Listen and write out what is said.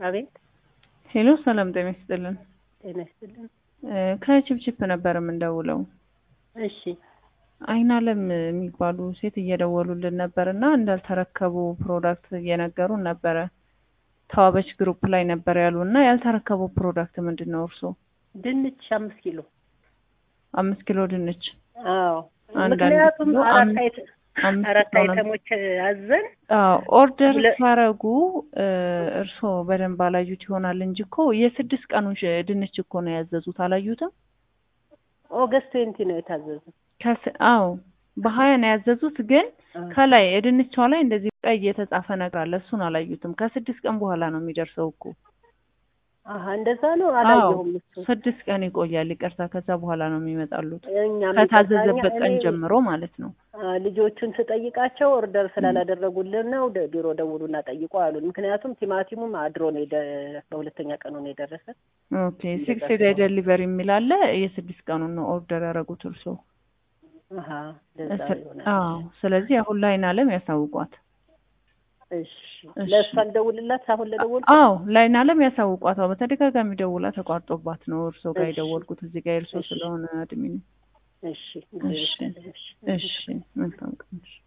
አቤት ሄሎ ሰላም ጤና ይስጥልን። ጤና ይስጥልን። እ ከችፕችፕ ነበር የምንደውለው። እሺ አይን አለም የሚባሉ ሴት እየደወሉልን ነበር እና እንዳልተረከቡ ፕሮዳክት እየነገሩን ነበረ። ተዋበች ግሩፕ ላይ ነበር ያሉ እና ያልተረከቡ ፕሮዳክት ምንድን ነው እርስዎ? ድንች አምስት ኪሎ አምስት ኪሎ ድንች አዎ አንዳንድ ምክንያቱም ኪሎ አራት አምስት- አይተ- አምስት አራት ኪሎ ነው። አይተሞች አዘን አዎ ኦርደር ሁለ- ሲያረጉ እርስዎ በደንብ አላዩት ይሆናል እንጂ እኮ የስድስት ቀኑን ሽ- ድንች እኮ ነው ያዘዙት። አላዩትም? ኦገስት ትዌንቲ ነው የታዘዙ ከስ- አዎ በሀያ ነው ያዘዙት ግን ከላይ የድንቿ ላይ እንደዚህ ቀይ የተጻፈ ነገር አለ። እሱን አላዩትም። ከስድስት ቀን በኋላ ነው የሚደርሰው እኮ። አሀ እንደዛ ነው አዎ አላየሁም እሱ ስድስት ቀን ይቆያል። ይቅርታ፣ ከዛ በኋላ ነው የሚመጣሉት እኛም ከታዘዘበት ይቅርታ፣ ቀን እኔ- ጀምሮ ማለት ነው። አ፣ ልጆቹን ስጠይቃቸው ኦርደር ስላላደረጉልን ነው ደ- ቢሮ ደውሉና ጠይቁ አሉን። ምክንያቱም ቲማቲሙም አድሮ ነው የደ- በሁለተኛ ቀኑ ነው የደረሰ። ኦኬ ሲክስ ዴይ ዴሊቨሪ የሚል አለ። የስድስት ቀኑን ነው ኦርደር ያደረጉት እርስዎ። አሀ እንደዛ እስ- ይሆናል። አዎ ስለዚህ አሁን ላይን አለም ያሳውቋት። እሺ እሺ። ለእሷ ልደውልላት አሁን ለደውል አዎ ላይን አለም ያሳውቋት። አዎ በተደጋጋሚ ደውላ ተቋርጦባት ነው እርስዎ ጋር እሺ። የደወልኩት። እዚህ ጋር እርስዎ እሺ። ስለሆነ አድሚኑ። እሺ እግዚአብሔር እሺ ይስጥልኝ። እሺ መልካም ቀን። እሺ።